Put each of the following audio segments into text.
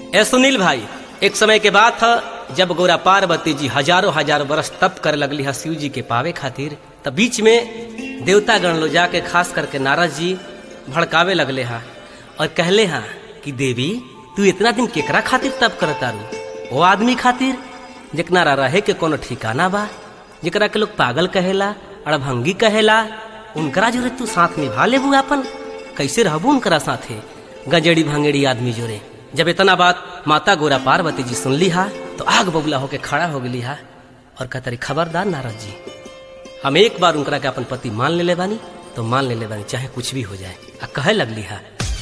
ए सुनील भाई एक समय के बात था जब गोरा पार्वती जी हजारों हजार वर्ष तप कर लगली है शिव जी के पावे खातिर तब बीच में देवता गण लो जाके खास करके नारद जी भड़कावे लगले हा और कहले हा कि देवी तू इतना दिन केकरा खातिर तप करता रू वो आदमी खातिर जेकरा रहे के कोनो ठिकाना बा जेकरा के लोग पागल कहेला अड़भंगी कहेला उनकरा जोरे तू साथ निभा लेबू अपन कैसे रहबू उनकरा साथे गजड़ी भंगेड़ी आदमी जोरे जब इतना बात माता गोरा पार्वती जी सुन ली हा तो आग बबुला होके खड़ा हो गई हा और कहतरी खबरदार नारद जी हम एक बार उनकरा के अपन पति मान ले ले बानी तो मान ले ले बानी चाहे कुछ भी हो जाए आ कहे लगली हा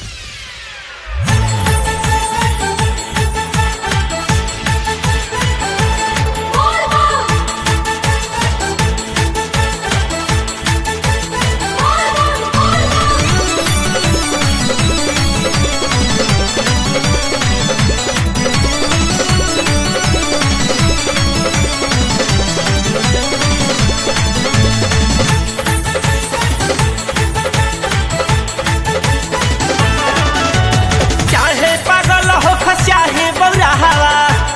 चाहे पागल हो चाहे बौरा हवा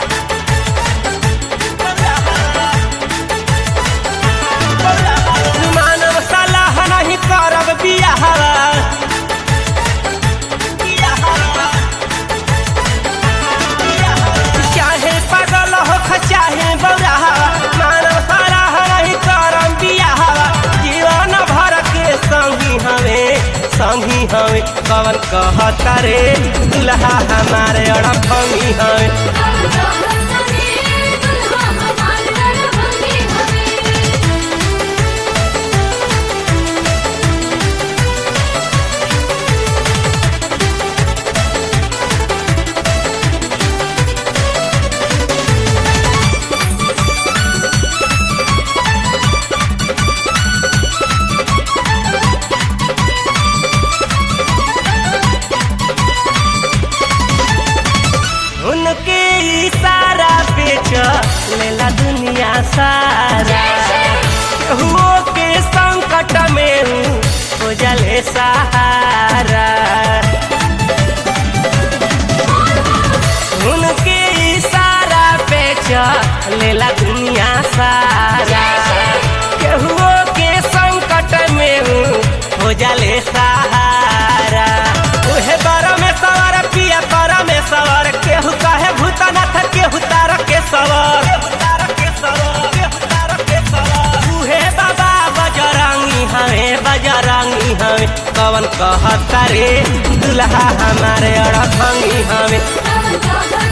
मानव सलाह नहीं करब बिया हवा चाहे पागल हो चाहे बौरा हवा मानव सलाह नहीं करब बिया हवा जीवन भर के संगी हवे संगी हवे कवन कहता रे दुल्हा हमारे अड़भंगी हवे उनके इशारा पे चलेला दुनिया सारा हुओ के संकट में हूँ हो जले सहारा उनके इशारा पे चलेला दुनिया सारा केहुओ के संकट में हूँ हो जले सहारा उहे बर में सवार पिया पर में सवार केहू कहे भूतनाथ केहू तार के सवार उहे बाबा बजरंगी हवे बजरंगी हवे कवन कहता रे दुल्हा हमारे अड़भंगी हवे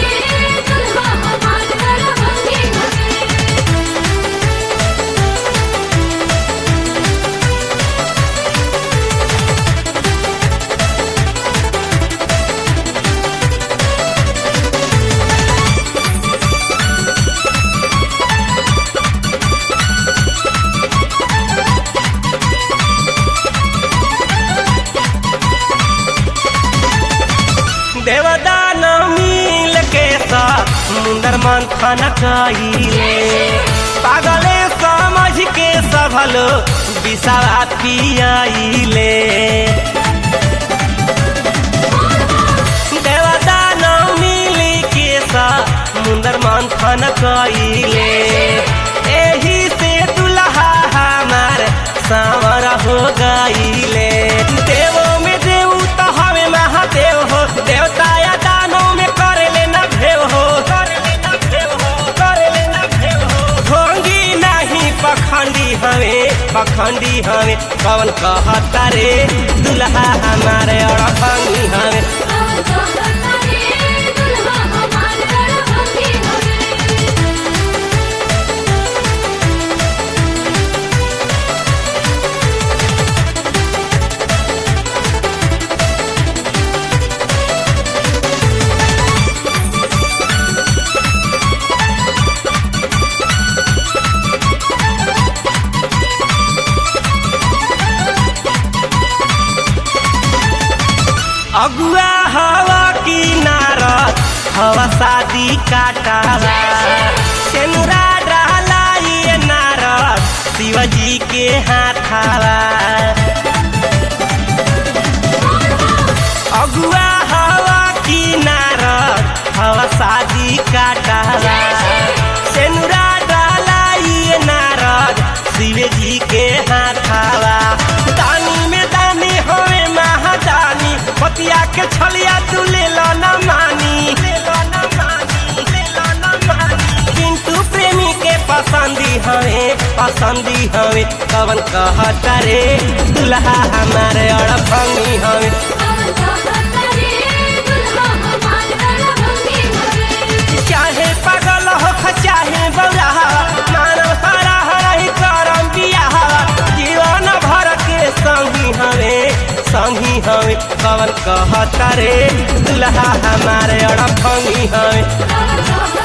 देवदान मिल के समुंदर मंथन कइले पागले समझ के सभल विषवा पियाइले देवदान मिल के समुंदर मंथन कइले एही से दुल्हा हमार सावर हो गइले देवो में देव तो हमें महादेव हो देवता या दानों में कर लेना भेव हो कर लेना भेव हो कर लेना भेव हो ढोंगी नहीं पखंडी हमें पखंडी हमें कवन कहता रे दुल्हा हमारे अड़भंगी हमें अगुआ हवा की नारद हवा शादी काटाला सेनुरा डाला ये नारद शिवजी के हाथाला अगुआ हवा की नारद के छलिया तू ले लो न मानी किंतु प्रेमी के पसंदी हवे पसंदी हवे कवन कहता रे दुल्हा हमारे अड़भंगी हवे चाहे पागल हो चाहे बौरा मानव हरा हरा ही करम बियाह जीवन भर के संगी हवे संगी हवे कवन कहता रे दुल्हा हमारे अड़भंगी हवे